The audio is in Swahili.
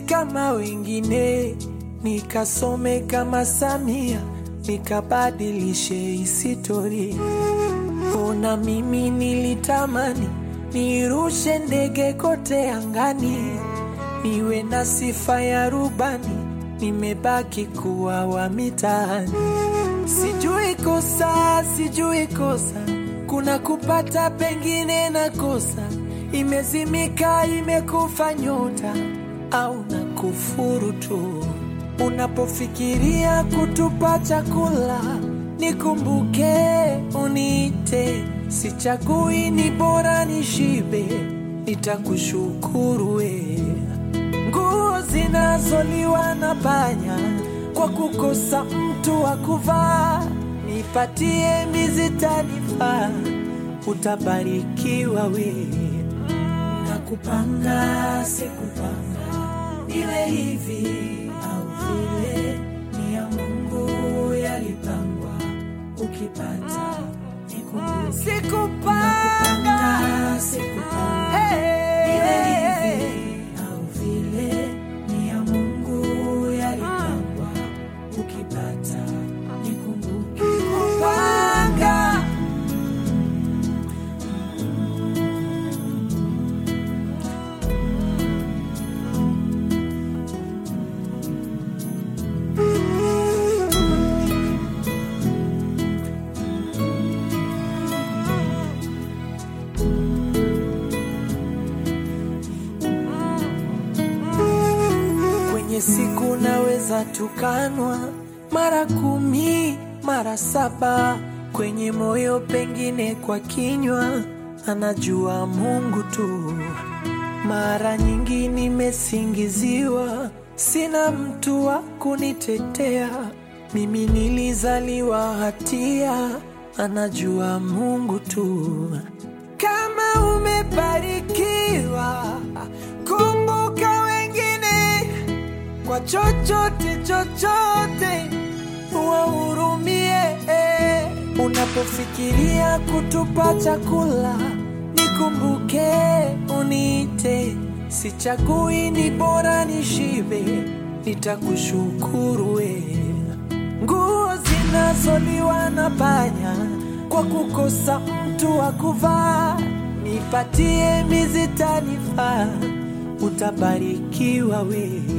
kama wengine, nikasome kama Samia, nikabadilishe historia. Ona mimi nilitamani nirushe ndege kote angani, niwe na sifa ya rubani, nimebaki kuwa wa mitaani. Sijui kosa, sijui kosa, kuna kupata pengine na kosa, imezimika imekufa nyota au na kufuru tu. Unapofikiria kutupa chakula, nikumbuke uniite, sichagui, ni bora nishibe, nitakushukuru we. Nguo zinazoliwa na panya kwa kukosa mtu wa kuvaa, nipatie mizi tanifaa, utabarikiwa we. Nakupanga sikupanga, iwe hivi au vile, ni ya Mungu yalipangwa, ukipata nikumbuke. Sikupanga, sikupanga, iwe hivi au vile, ni ya Mungu yalipangwa, ukipata nikumbuke. Kupanga Kwenye siku naweza tukanwa mara kumi mara saba, kwenye moyo pengine kwa kinywa, anajua Mungu tu. Mara nyingi nimesingiziwa, sina mtu wa kunitetea. Mimi nilizaliwa hatia, anajua Mungu tu. Kama umebarikiwa, kumbuka wengine kwa chochote chochote, wahurumie. Unapofikiria kutupa chakula, nikumbuke uniite, sichagui, ni bora nishibe, nitakushukuru we. Nguo zinazoliwa na panya kwa kukosa mtu wa kuvaa, nipatie mizi tanifaa, utabarikiwa we.